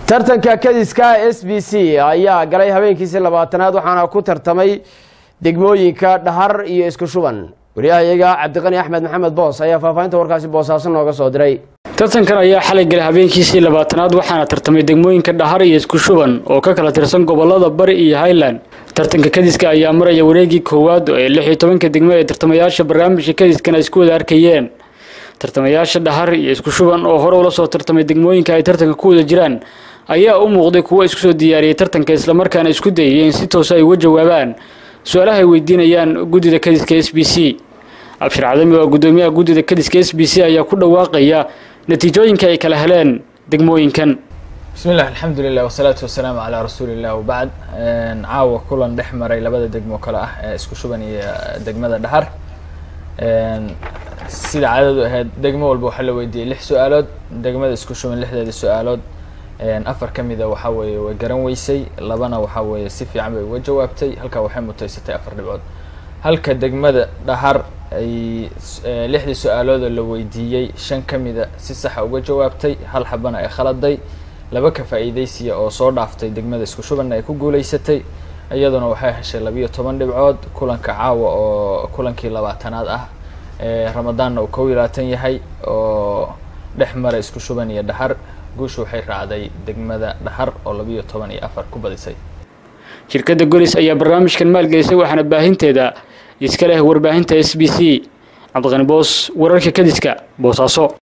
tartanka kadiska s b c ayaa galay habeenkiisii labaatanaad waxaana ku tartamay degmooyinka dhahar iyo isku shuban wariyahayaga cabdiqani axmed maxamed boos ayaa faahfaahinta warkaasi boosaaso nooga soo diray tartankan ayaa xalay galay habeenkiisii labaatanaad waxaana tartamay degmooyinka dhahar iyo isku shuban oo ka kala tirsan gobolada bari iyo highland tartanka kadiska ayaa maraya wareegii koowaad ee lix iyo tobanka degmo ee tartamayaasha barnaamijka kadiskan ay isku wada arkayeen tartamayaasha dhahar iyo isku shuban oo hore ula soo tartamay degmooyinka ay tartanka ku wada jiraan ayaa u muuqday kuwo isku soo diyaariyey tartanka islamarkaana isku dayay in si toosa ay uga jawaabaan su-aalaha ay weydiinayaan guddida kadiska s b c abshir cadami waa guddoomiyaha guddida kadiska s b c ayaa ku dhawaaqaya natiijooyinka ay kala heleen degmooyinkan bismillahi alxamdulilah wasalaatu wasalaamu calaa rasuuliillah wabacd caawa kulan dhex maray labada degmo kale ah ee isku shuban iyo degmada dhahar sida caadadu ahayd degmo walba waxaa la weydiiyey lix su-aalood degmada isku shuban lixdeeda su-aalood afar ka mida waxaa weeye way garan weysay labana waxaa weeye si fiican bay uga jawaabtay halkaa waxay mutaysatay afar dhibcood halka degmada dhahar ay lixdii su-aaloodoo la weydiiyey shan ka mida si saxa uga jawaabtay hal xabana ay khaladay laba ka faa-iideysiya oo soo dhaaftay degmada isku shubanna ay ku guuleysatay iyaduna waxay heshay labiyo toban dhibcood kulanka caawa oo kulankii labaatanaad ah ramadaanna uu kow iyo labaatan yahay oo dhex mara isku shuban iyo dhahar guusha waxay raacday degmada dhahar oo labiyo toban iyo afar ku badisay shirkadda golis ayaa barnaamijkan maalgelisay waxaana baahinteeda iska leh warbaahinta s b c cabdiqani boos wararka kadiska boosaaso